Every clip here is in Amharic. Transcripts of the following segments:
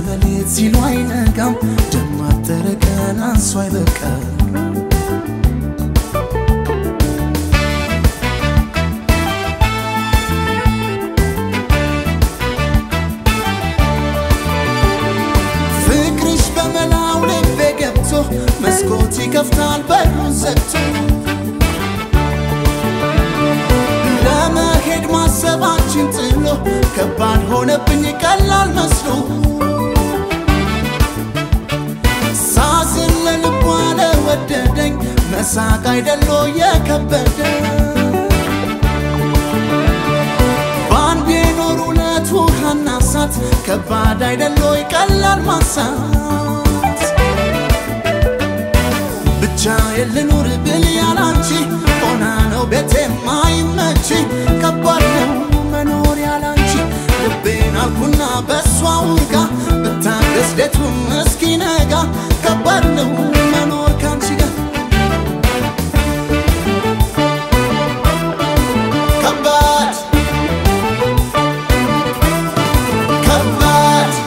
በሌት ሲሉ አይነጋም ደማተረ ቀን አንሶ አይበቃም ፍቅርሽ በመላው ልቤ ገብቶ መስኮት ይከፍታል በሩን ዘግቶ ለመሄድ ማሰባችን ጥሎ ከባድ ሆነብኝ ቀላል መስሎ ሳዝን ለልቧ ለወደደኝ መሳቅ አይደሎ የከበደ በአንድ የኖር ሁለት ውሃና እሳት ከባድ አይደሎ ቀላል ማሳት ብቻ የልኑር ብል ያላንቺ ሆና ነው ቤቴ ማይመች ከባድ ነው መኖር ያላንቺ ልቤን አልኩና በሷ ውጋ ብታገስ ሌቱን እስኪነጋ ከባድ ነው መኖር ካንቺ ጋር ከባድ ከባድ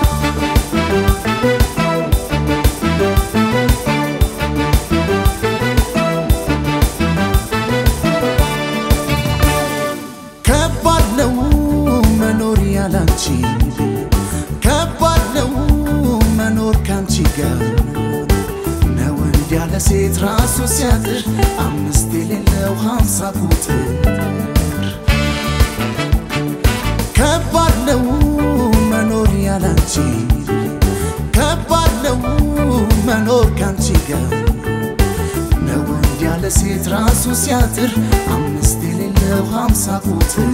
ከባድ ነው መኖር ያላንቺ ከባድ ነው መኖር ካንቺ ጋር ነው ወንድ ያለ ሴት ራሱ ሲያጥር አምስት የሌለው ሀምሳ ቁጥር ከባድ ነው መኖር ያላንቺ ከባድ ነው መኖር ካንቺ ጋር ነው ወንድ ያለ ሴት ራሱ ሲያጥር አምስት የሌለው ሀምሳ ቁጥር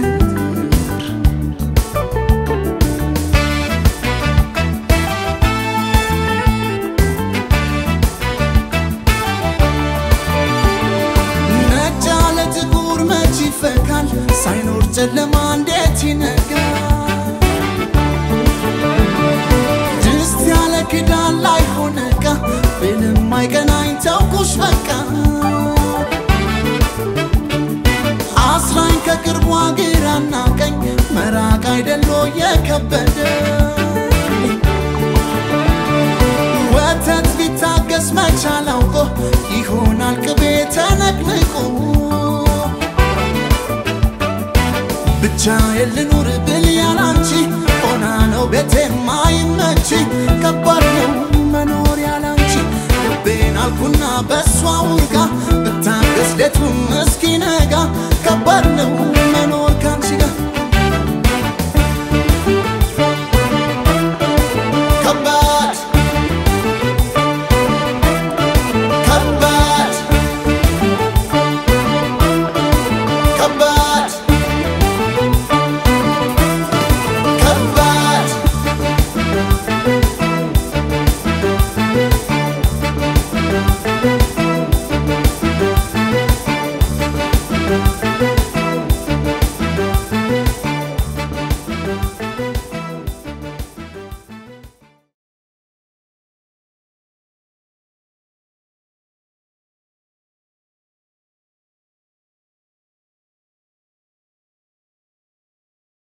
ነጭ ያለ ጥቁር መች ይፈካል ሳይኖር ጨለማ እንዴት ይነጋል ድስት ያለ ክዳን ላይ ሆነ ዕቃ ብልም አይቀናኝ ተውኩሽ በቃ አስራኝ ከቅርቧ ግራና ቀኝ መራቅ አይደሎ የከበደ ወተት ቢታገስ መቻል አውቆ ይሆናል ቅቤ ተነቅንቆ ብቻ የልኑር ብል ያላንቺ ሆና ነው ቤቴ ማይመች